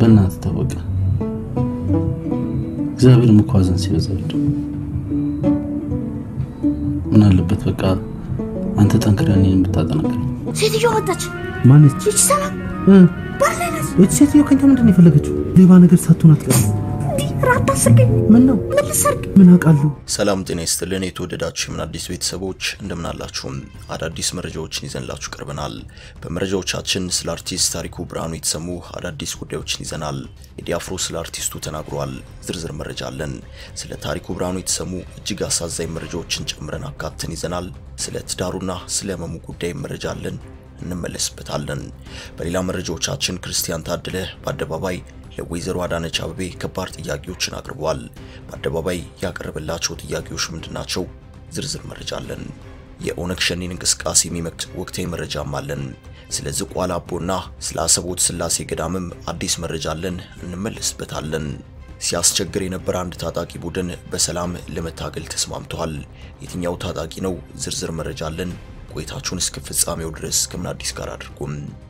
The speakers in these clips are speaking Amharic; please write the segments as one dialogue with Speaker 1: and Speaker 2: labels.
Speaker 1: በእናትህ ታወቀ። እግዚአብሔርም እኮ ሐዘን ሲበዛል ምን አለበት በቃ አንተ ጠንክረህ እኔን ብታጠናክረኝ።
Speaker 2: ሴትዮ መጣች።
Speaker 3: ማነች?
Speaker 2: ይቺ ሰላም ባለነስ
Speaker 3: እቺ ሴትዮ ከኛ ምንድን ነው የፈለገችው? ሌባ ነገር ሳትሆን አትቀርም።
Speaker 2: እንዲህ ራት አስገኝ
Speaker 3: ምን ነው
Speaker 2: ምን ልሰርግ?
Speaker 3: ምን አውቃለሁ?
Speaker 4: ሰላም ጤና ይስጥልን። የተወደዳችሁ የምን አዲስ ቤተሰቦች እንደምን አላችሁም? አዳዲስ መረጃዎችን ይዘንላችሁ ቀርበናል። በመረጃዎቻችን ስለ አርቲስት ታሪኩ ብርሃኑ የተሰሙ አዳዲስ ጉዳዮችን ይዘናል። ቴዲ አፍሮ ስለ አርቲስቱ ተናግሯል። ዝርዝር መረጃ አለን። ስለ ታሪኩ ብርሃኑ የተሰሙ እጅግ አሳዛኝ መረጃዎችን ጨምረን አካተን ይዘናል። ስለ ትዳሩና ስለ ህመሙ ጉዳይ መረጃ አለን፣ እንመለስበታለን። በሌላ መረጃዎቻችን ክርስቲያን ታደለ በአደባባይ ለወይዘሮ አዳነች አበቤ ከባድ ጥያቄዎችን አቅርቧል። በአደባባይ ያቀረበላቸው ጥያቄዎች ምንድናቸው? ዝርዝር መረጃ አለን። የኦነግ ሸኔን እንቅስቃሴ የሚመክት ወቅታዊ መረጃም አለን። ስለ ዝቋላ አቦና ስለ አሰቦት ስላሴ ገዳምም አዲስ መረጃ አለን፣ እንመለስበታለን። ሲያስቸግር የነበረ አንድ ታጣቂ ቡድን በሰላም ለመታገል ተስማምተዋል። የትኛው ታጣቂ ነው? ዝርዝር መረጃ አለን። ቆይታችሁን እስከ ፍጻሜው ድረስ ከምን አዲስ ጋር አድርጉም።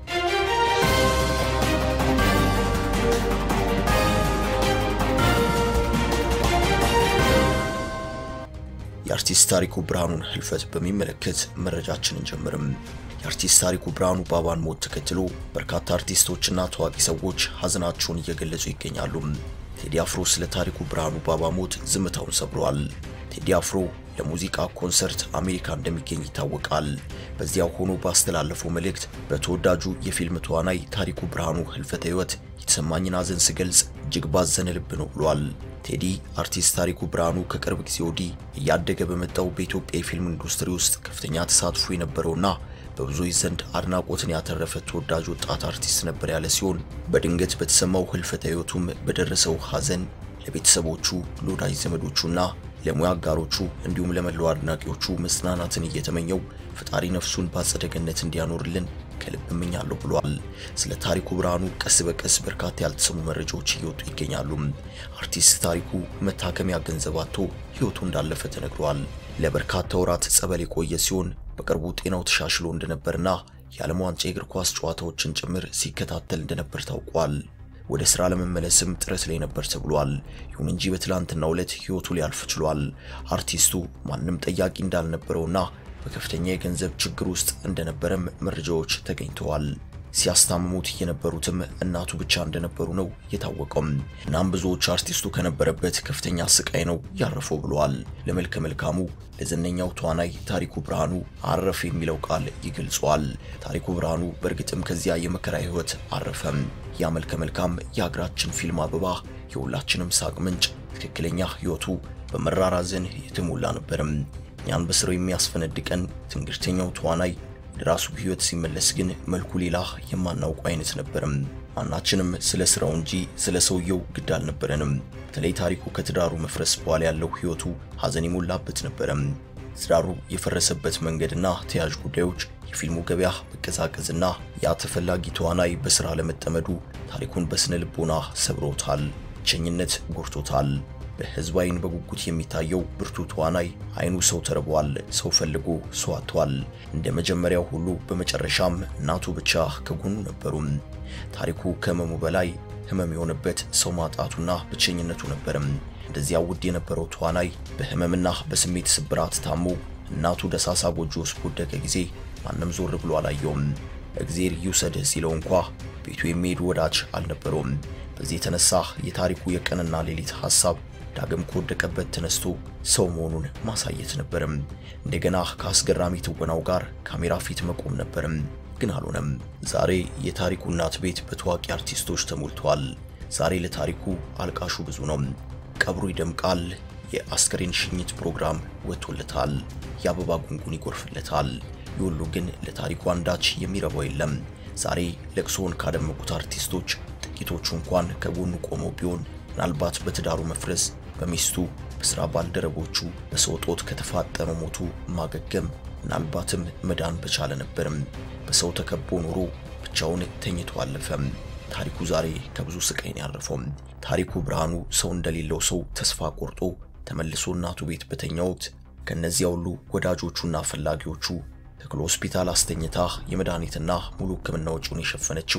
Speaker 4: የአርቲስት ታሪኩ ብርሃኑን ህልፈት በሚመለከት መረጃችንን ጀምርም። የአርቲስት ታሪኩ ብርሃኑ ባባን ሞት ተከትሎ በርካታ አርቲስቶችና ታዋቂ ሰዎች ሀዘናቸውን እየገለጹ ይገኛሉ። ቴዲ አፍሮ ስለ ታሪኩ ብርሃኑ ባባ ሞት ዝምታውን ሰብሯል። ቴዲ አፍሮ ለሙዚቃ ኮንሰርት አሜሪካ እንደሚገኝ ይታወቃል። በዚያው ሆኖ ባስተላለፈው መልእክት በተወዳጁ የፊልም ተዋናይ ታሪኩ ብርሃኑ ህልፈተ ህይወት የተሰማኝን ሀዘን ስገልጽ እጅግ ባዘነ ልብ ነው ብሏል። ቴዲ አርቲስት ታሪኩ ብርሃኑ ከቅርብ ጊዜ ወዲህ እያደገ በመጣው በኢትዮጵያ የፊልም ኢንዱስትሪ ውስጥ ከፍተኛ ተሳትፎ የነበረውና በብዙዎች ዘንድ አድናቆትን ያተረፈ ተወዳጅ ወጣት አርቲስት ነበር ያለ ሲሆን በድንገት በተሰማው ህልፈተ ህይወቱም በደረሰው ሀዘን ለቤተሰቦቹ፣ ለወዳጅ ዘመዶቹና ለሙያ አጋሮቹ እንዲሁም ለመላው አድናቂዎቹ መጽናናትን እየተመኘው ፈጣሪ ነፍሱን በአጸደ ገነት እንዲያኖርልን ከልብ እመኛለሁ ብሏል። ስለ ታሪኩ ብርሃኑ ቀስ በቀስ በርካታ ያልተሰሙ መረጃዎች እየወጡ ይገኛሉ። አርቲስት ታሪኩ መታከሚያ ገንዘብ አጥቶ ህይወቱ እንዳለፈ ተነግሯል። ለበርካታ ወራት ጸበል የቆየ ሲሆን በቅርቡ ጤናው ተሻሽሎ እንደነበርና የዓለም ዋንጫ የእግር ኳስ ጨዋታዎችን ጭምር ሲከታተል እንደነበር ታውቋል። ወደ ስራ ለመመለስም ጥረት ላይ ነበር ተብሏል። ይሁን እንጂ በትላንትናው ዕለት ህይወቱ ሊያልፍ ችሏል። አርቲስቱ ማንም ጠያቂ እንዳልነበረውና በከፍተኛ የገንዘብ ችግር ውስጥ እንደነበረም መረጃዎች ተገኝተዋል። ሲያስታምሙት የነበሩትም እናቱ ብቻ እንደነበሩ ነው የታወቀው። እናም ብዙዎች አርቲስቱ ከነበረበት ከፍተኛ ስቃይ ነው ያረፈው ብለዋል። ለመልከ መልካሙ ለዝነኛው ተዋናይ ታሪኩ ብርሃኑ አረፍ የሚለው ቃል ይገልጸዋል። ታሪኩ ብርሃኑ በእርግጥም ከዚያ የመከራ ህይወት አረፈም። ያ መልከ መልካም የሀገራችን ፊልም አበባ የሁላችንም ሳቅ ምንጭ ትክክለኛ ህይወቱ በመራር ሐዘን የተሞላ ነበርም። እኛን በስራው የሚያስፈነድቀን ትንግርተኛው ተዋናይ ወደ ራሱ ህይወት ሲመለስ ግን መልኩ ሌላ የማናውቁ አይነት ነበርም። ማናችንም ስለ ስራው እንጂ ስለ ሰውየው ግድ አልነበረንም። በተለይ ታሪኩ ከትዳሩ መፍረስ በኋላ ያለው ህይወቱ ሐዘን የሞላበት ነበረም። ትዳሩ የፈረሰበት መንገድና ተያያዥ ጉዳዮች፣ የፊልሙ ገበያ መቀዛቀዝና ያ ተፈላጊ ተዋናይ በስራ ለመጠመዱ ታሪኩን በስነ ልቦና ሰብሮታል። ብቸኝነት ጎርቶታል። በህዝብ አይን በጉጉት የሚታየው ብርቱ ተዋናይ አይኑ ሰው ተርቧል። ሰው ፈልጎ ሰው አጥቷል። እንደ መጀመሪያው ሁሉ በመጨረሻም እናቱ ብቻ ከጎኑ ነበሩም። ታሪኩ ከህመሙ በላይ ህመም የሆነበት ሰው ማጣቱና ብቸኝነቱ ነበርም። እንደዚያ ውድ የነበረው ተዋናይ በህመምና በስሜት ስብራት ታሞ እናቱ ደሳሳ ጎጆ ውስጥ በወደቀ ጊዜ ማንም ዞር ብሎ አላየውም። እግዜር ይውሰድህ ሲለው እንኳ ቤቱ የሚሄድ ወዳጅ አልነበረውም። በዚህ የተነሳ የታሪኩ የቀንና ሌሊት ሐሳብ ዳግም ከወደቀበት ተነስቶ ሰው መሆኑን ማሳየት ነበርም። እንደገና ከአስገራሚ ትወናው ጋር ካሜራ ፊት መቆም ነበርም። ግን አልሆነም። ዛሬ የታሪኩ እናት ቤት በታዋቂ አርቲስቶች ተሞልቷል። ዛሬ ለታሪኩ አልቃሹ ብዙ ነው። ቀብሩ ይደምቃል። የአስከሬን ሽኝት ፕሮግራም ወጥቶለታል። የአበባ ጉንጉን ይጎርፍለታል። የሁሉ ግን ለታሪኩ አንዳች የሚረባው የለም። ዛሬ ለቅሶውን ካደመቁት አርቲስቶች ጥቂቶቹ እንኳን ከጎኑ ቆመው ቢሆን ምናልባት በትዳሩ መፍረስ በሚስቱ በስራ ባልደረቦቹ በሰው ጦት ከተፋጠነው ሞቱ ማገገም ምናልባትም መዳን በቻለ ነበርም። በሰው ተከቦ ኖሮ ብቻውን ተኝቶ አለፈም። ታሪኩ ዛሬ ከብዙ ስቃይ ነው ያረፈው። ታሪኩ ብርሃኑ ሰው እንደሌለው ሰው ተስፋ ቆርጦ ተመልሶ እናቱ ቤት በተኛው ወቅት ከነዚያ ሁሉ ወዳጆቹና ፈላጊዎቹ ተክሎ ሆስፒታል አስተኝታ የመድኃኒትና ሙሉ ሕክምና ወጪውን የሸፈነችው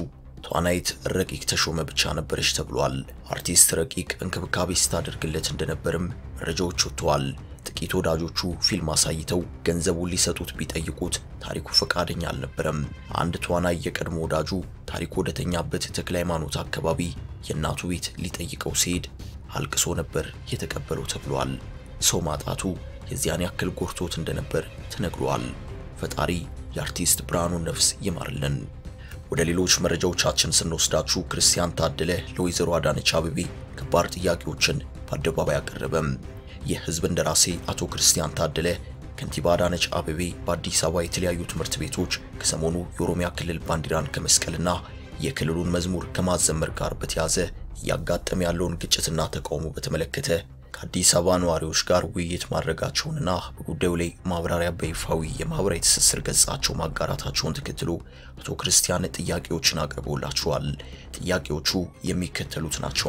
Speaker 4: ተዋናይት ረቂቅ ተሾመ ብቻ ነበረች ተብሏል። አርቲስት ረቂቅ እንክብካቤ ስታደርግለት እንደነበርም መረጃዎች ወጥተዋል። ጥቂት ወዳጆቹ ፊልም አሳይተው ገንዘቡን ሊሰጡት ቢጠይቁት ታሪኩ ፈቃደኛ አልነበረም። አንድ ተዋናይ የቀድሞ ወዳጁ ታሪኩ ወደተኛበት ተክለ ሃይማኖት አካባቢ የእናቱ ቤት ሊጠይቀው ሲሄድ አልቅሶ ነበር የተቀበለው ተብሏል። ሰው ማጣቱ የዚያን ያክል ጎርቶት እንደነበር ተነግሯል። ፈጣሪ የአርቲስት ብርሃኑን ነፍስ ይማርልን። ወደ ሌሎች መረጃዎቻችን ስንወስዳችሁ ክርስቲያን ታደለ ለወይዘሮ አዳነች አቤቤ ከባድ ጥያቄዎችን በአደባባይ አቀረበም። የህዝብ እንደራሴ አቶ ክርስቲያን ታደለ ከንቲባ አዳነች አቤቤ በአዲስ አበባ የተለያዩ ትምህርት ቤቶች ከሰሞኑ የኦሮሚያ ክልል ባንዲራን ከመስቀልና የክልሉን መዝሙር ከማዘመር ጋር በተያዘ እያጋጠመ ያለውን ግጭትና ተቃውሞ በተመለከተ ከአዲስ አበባ ነዋሪዎች ጋር ውይይት ማድረጋቸውንና በጉዳዩ ላይ ማብራሪያ በይፋዊ የማህበራዊ ትስስር ገጻቸው ማጋራታቸውን ተከትሎ አቶ ክርስቲያን ጥያቄዎችን አቅርበውላቸዋል። ጥያቄዎቹ የሚከተሉት ናቸው።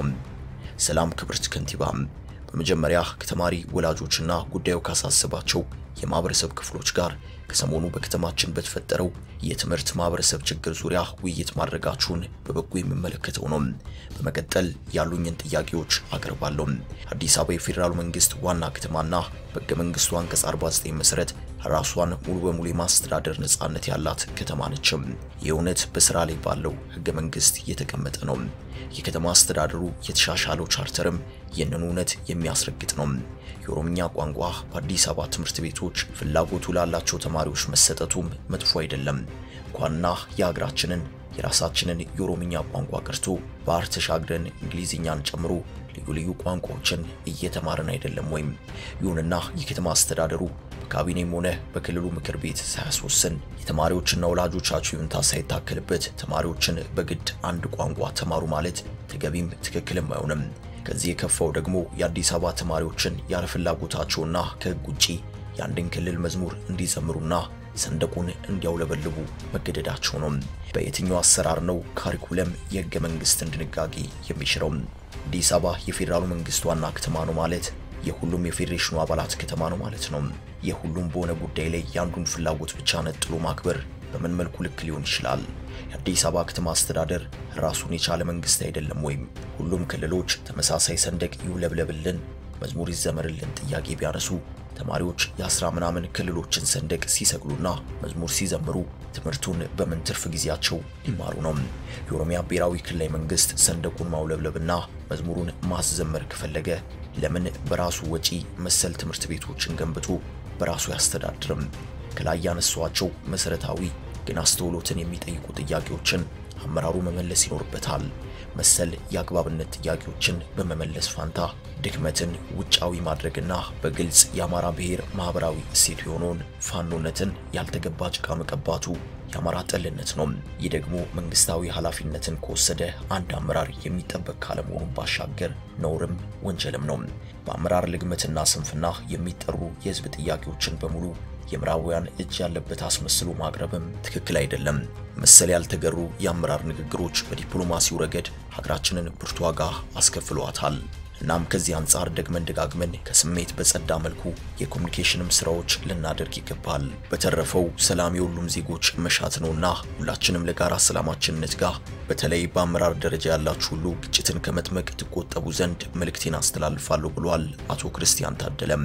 Speaker 4: ሰላም ክብርት ከንቲባም በመጀመሪያ ከተማሪ ወላጆችና ጉዳዩ ካሳሰባቸው የማህበረሰብ ክፍሎች ጋር ከሰሞኑ በከተማችን በተፈጠረው የትምህርት ማህበረሰብ ችግር ዙሪያ ውይይት ማድረጋችሁን በበጎ የምመለከተው ነው። በመቀጠል ያሉኝን ጥያቄዎች አቀርባለሁ። አዲስ አበባ የፌዴራሉ መንግስት ዋና ከተማና በሕገ መንግስቱ አንቀጽ 49 መሰረት ራሷን ሙሉ በሙሉ የማስተዳደር ነጻነት ያላት ከተማ ነችም። ይህ እውነት በስራ ላይ ባለው ሕገ መንግስት የተቀመጠ ነው። የከተማ አስተዳደሩ የተሻሻለው ቻርተርም ይህንን እውነት የሚያስረግጥ ነው። የኦሮምኛ ቋንቋ በአዲስ አበባ ትምህርት ቤቶች ፍላጎቱ ላላቸው ተማሪዎች መሰጠቱም መጥፎ አይደለም። እንኳንና የሀገራችንን የራሳችንን የኦሮምኛ ቋንቋ ቀርቶ ባህር ተሻግረን እንግሊዝኛን ጨምሮ ልዩ ልዩ ቋንቋዎችን እየተማርን አይደለም ወይም። ይሁንና የከተማ አስተዳደሩ በካቢኔም ሆነ በክልሉ ምክር ቤት ሳያስወስን የተማሪዎችና ወላጆቻቸው ይሁንታ ሳይታከልበት ተማሪዎችን በግድ አንድ ቋንቋ ተማሩ ማለት ተገቢም ትክክልም አይሆንም። ከዚህ የከፋው ደግሞ የአዲስ አበባ ተማሪዎችን ያለ ፍላጎታቸውና ከሕግ ውጪ የአንድን ክልል መዝሙር እንዲዘምሩና ሰንደቁን እንዲያውለበልቡ መገደዳቸው ነው። በየትኛው አሰራር ነው ካሪኩለም የሕገ መንግስትን ድንጋጌ የሚሽረው? አዲስ አበባ የፌዴራሉ መንግስት ዋና ከተማ ነው ማለት የሁሉም የፌዴሬሽኑ አባላት ከተማ ነው ማለት ነው። የሁሉም በሆነ ጉዳይ ላይ የአንዱን ፍላጎት ብቻ ነጥሎ ማክበር በምን መልኩ ልክ ሊሆን ይችላል? የአዲስ አበባ ከተማ አስተዳደር ራሱን የቻለ መንግስት አይደለም ወይም? ሁሉም ክልሎች ተመሳሳይ ሰንደቅ ይውለብለብልን፣ መዝሙር ይዘመርልን ጥያቄ ቢያነሱ ተማሪዎች የአስራ ምናምን ክልሎችን ሰንደቅ ሲሰቅሉና መዝሙር ሲዘምሩ ትምህርቱን በምን ትርፍ ጊዜያቸው ሊማሩ ነው? የኦሮሚያ ብሔራዊ ክልላዊ መንግስት ሰንደቁን ማውለብለብና መዝሙሩን ማስዘመር ከፈለገ ለምን በራሱ ወጪ መሰል ትምህርት ቤቶችን ገንብቶ በራሱ ያስተዳድርም? ከላይ ያነሷቸው መሰረታዊ ግን አስተውሎትን የሚጠይቁ ጥያቄዎችን አመራሩ መመለስ ይኖርበታል። መሰል የአግባብነት ጥያቄዎችን በመመለስ ፋንታ ድክመትን ውጫዊ ማድረግና በግልጽ የአማራ ብሔር ማህበራዊ እሴቱ የሆነውን ፋኖነትን ያልተገባ ጭቃ መቀባቱ የአማራ ጠልነት ነው። ይህ ደግሞ መንግስታዊ ኃላፊነትን ከወሰደ አንድ አመራር የሚጠበቅ ካለመሆኑን ባሻገር ነውርም ወንጀልም ነው። በአመራር ልግመትና ስንፍና የሚጠሩ የህዝብ ጥያቄዎችን በሙሉ የምዕራባውያን እጅ ያለበት አስመስሎ ማቅረብም ትክክል አይደለም። መሰል ያልተገሩ የአመራር ንግግሮች በዲፕሎማሲው ረገድ ሀገራችንን ብርቱ ዋጋ አስከፍሏታል። እናም ከዚህ አንጻር ደግመን ደጋግመን ከስሜት በጸዳ መልኩ የኮሚኒኬሽንም ስራዎች ልናደርግ ይገባል። በተረፈው ሰላም የሁሉም ዜጎች መሻት ነውና ሁላችንም ለጋራ ሰላማችን እንትጋ። በተለይ በአመራር ደረጃ ያላችሁ ሁሉ ግጭትን ከመጥመቅ ትቆጠቡ ዘንድ መልእክቴን አስተላልፋለሁ ብሏል አቶ ክርስቲያን ታደለም።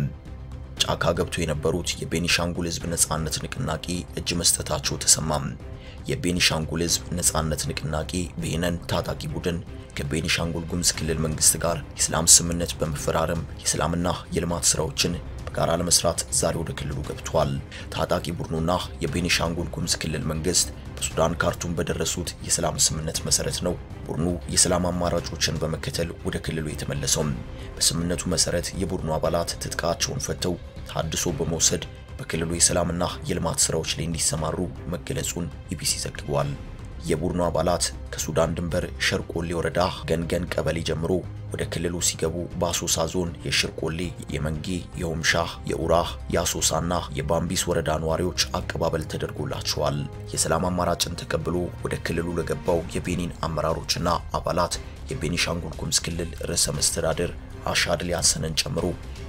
Speaker 4: ጫካ ገብቶ የነበሩት የቤኒሻንጉል ህዝብ ነጻነት ንቅናቄ እጅ መስጠታቸው ተሰማም። የቤኒሻንጉል ህዝብ ነጻነት ንቅናቄ ቤነን ታጣቂ ቡድን ከቤኒሻንጉል ጉሙዝ ክልል መንግስት ጋር የሰላም ስምምነት በመፈራረም የሰላምና የልማት ስራዎችን በጋራ ለመስራት ዛሬ ወደ ክልሉ ገብቷል። ታጣቂ ቡድኑና የቤኒሻንጉል ጉሙዝ ክልል መንግስት በሱዳን ካርቱም በደረሱት የሰላም ስምምነት መሰረት ነው ቡድኑ የሰላም አማራጮችን በመከተል ወደ ክልሉ የተመለሰው። በስምምነቱ መሰረት የቡድኑ አባላት ትጥቃቸውን ፈተው ታድሶ በመውሰድ በክልሉ የሰላምና የልማት ስራዎች ላይ እንዲሰማሩ መገለጹን ኢቢሲ ዘግቧል። የቡድኑ አባላት ከሱዳን ድንበር ሸርቆሌ ወረዳ ገንገን ቀበሌ ጀምሮ ወደ ክልሉ ሲገቡ በአሶሳ ዞን የሽርቆሌ፣ የመንጌ፣ የሆምሻ፣ የኡራህ፣ የአሶሳና የባምቢስ ወረዳ ነዋሪዎች አቀባበል ተደርጎላቸዋል። የሰላም አማራጭን ተቀብሎ ወደ ክልሉ ለገባው የቤኒን አመራሮችና አባላት የቤኒሻንጉል ጉሙዝ ክልል ርዕሰ መስተዳድር አሻድሊ ሀሰንን ጨምሮ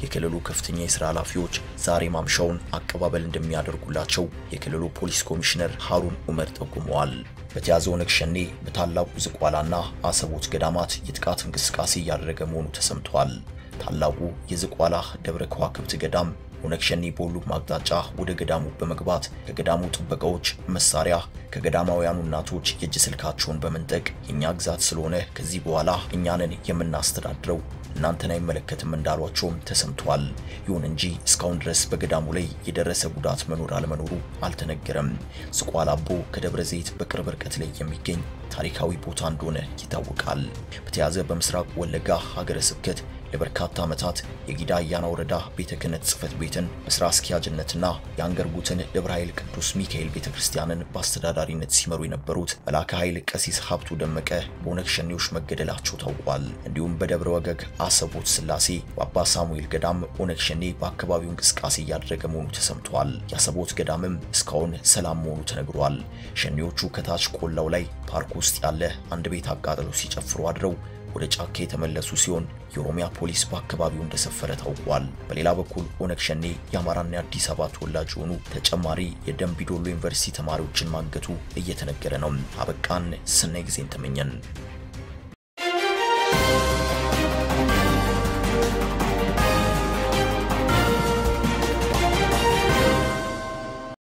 Speaker 4: የክልሉ ከፍተኛ የስራ ኃላፊዎች ዛሬ ማምሻውን አቀባበል እንደሚያደርጉላቸው የክልሉ ፖሊስ ኮሚሽነር ሀሩን ኡመር ጠቁመዋል። በተያዘ ኦነግ ሸኔ በታላቁ ዝቋላና አሰቦት ገዳማት የጥቃት እንቅስቃሴ እያደረገ መሆኑ ተሰምቷል። ታላቁ የዝቋላ ደብረ ከዋክብት ገዳም ኦነግ ሸኔ በሁሉም አቅጣጫ ወደ ገዳሙ በመግባት ከገዳሙ ጥበቃዎች መሳሪያ ከገዳማውያኑ እናቶች የእጅ ስልካቸውን በመንጠቅ የእኛ ግዛት ስለሆነ ከዚህ በኋላ እኛንን የምናስተዳድረው እናንተን አይመለከትም እንዳሏቸውም ተሰምቷል። ይሁን እንጂ እስካሁን ድረስ በገዳሙ ላይ የደረሰ ጉዳት መኖር አለመኖሩ አልተነገረም። ዝቋላ አቦ ከደብረ ዘይት በቅርብ ርቀት ላይ የሚገኝ ታሪካዊ ቦታ እንደሆነ ይታወቃል። በተያዘ በምስራቅ ወለጋ ሀገረ ስብከት ለበርካታ ዓመታት የጊዳ አያና ወረዳ ቤተ ክህነት ጽሕፈት ቤትን በስራ አስኪያጅነትና የአንገርጉትን ደብረ ኃይል ቅዱስ ሚካኤል ቤተ ክርስቲያንን በአስተዳዳሪነት ሲመሩ የነበሩት መልአከ ኃይል ቀሲስ ሀብቱ ደመቀ በኦነግ ሸኔዎች መገደላቸው ታውቋል። እንዲሁም በደብረ ወገግ አሰቦት ስላሴ በአባ ሳሙኤል ገዳም ኦነግ ሸኔ በአካባቢው እንቅስቃሴ እያደረገ መሆኑ ተሰምቷል። የአሰቦት ገዳምም እስካሁን ሰላም መሆኑ ተነግሯል። ሸኔዎቹ ከታች ቆላው ላይ ፓርክ ውስጥ ያለ አንድ ቤት አቃጥለው ሲጨፍሩ አድረው ወደ ጫካ የተመለሱ ሲሆን የኦሮሚያ ፖሊስ በአካባቢው እንደሰፈረ ታውቋል። በሌላ በኩል ኦነግ ሸኔ የአማራና የአዲስ አበባ ተወላጅ የሆኑ ተጨማሪ የደንቢዶሎ ዩኒቨርሲቲ ተማሪዎችን ማገቱ እየተነገረ ነው። አበቃን። ሰናይ ጊዜን ተመኘን።